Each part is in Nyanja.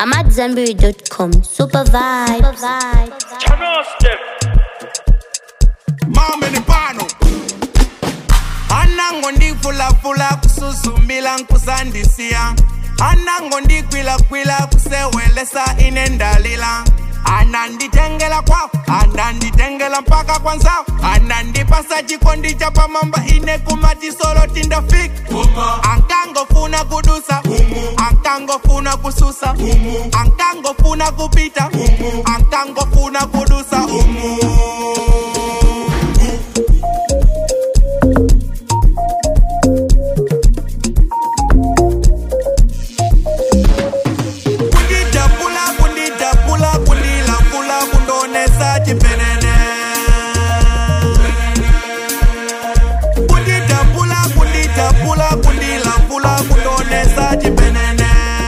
I'm at Zenberry.com. Super vibes. mame ni pano anango ndifulafula kususumila nkusandisiya anango ndikwila-kwila kusewelesa ine ndalila ananditengela kwao ananditengela mpaka kwanzao anandipasa chikondi cha pamamba ine kumatisolo tindafika ankangofuna kudusa ankangofuna kususa ankangofuna kupita ankangofuna kudusa umu kunditapula kunditapula kundilafula kundonesa chipenene kunditapula kunditapula kundilafula kundonesa chipenene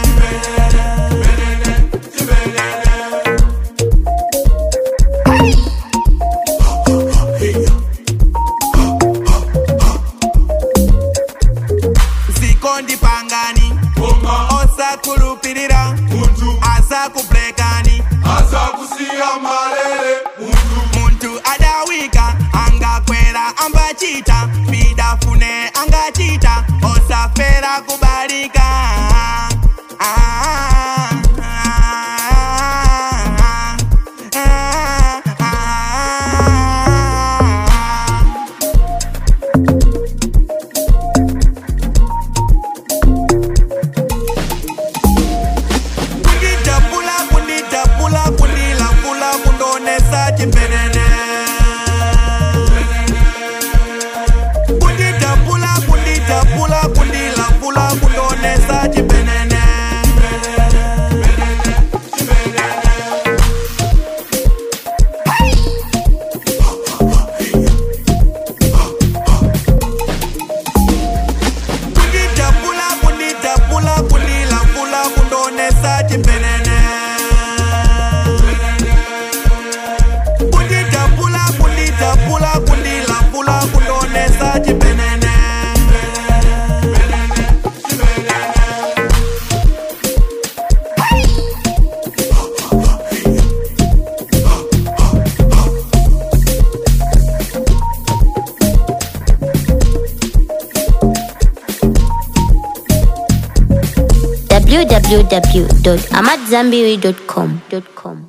zikondipangani osakulupirira azakublekani azakusiya malele muntu muntu adawika angakwera ambachita bidafune angachita osafera kubalika Ah, ah, ah, ah, ah. kunditapula kunditapula kundilafula kundonesa chipenene kunditapula kunditapula kundilafula kundonesa chipenene kunditapula kunditapula kundilafula kundonesa chipenene kunditapula kunditapula kundilafula kundonesa chipenene www.amatzambiri.com.